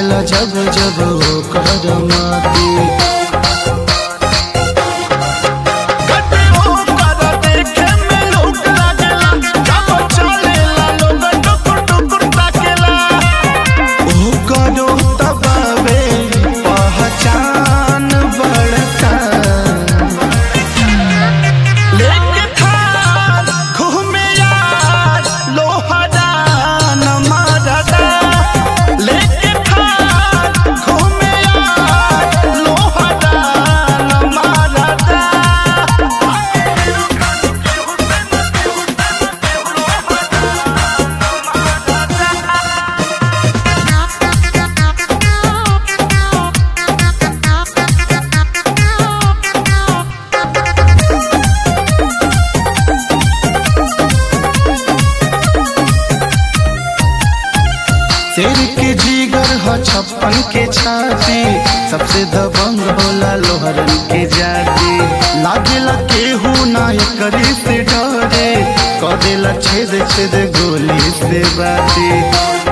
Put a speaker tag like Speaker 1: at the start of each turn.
Speaker 1: लागेला जब जब ओकर माती
Speaker 2: देखे में लोग लागेला जब चलेला लोग टुकुर टुकुर ताकेला
Speaker 1: ओकरो तबावे पहचान बड़का
Speaker 2: लेके थार घूमे यार लोहरा न मारदा लेके थार घूमे यार लोहरा न मारदा
Speaker 1: शेर के जीगर ह छप्पन के छाती सबसे दबंग होला लोहरन के जाति लागेला केहू ना करी से डरे करेला छेद छेद गोली से बाती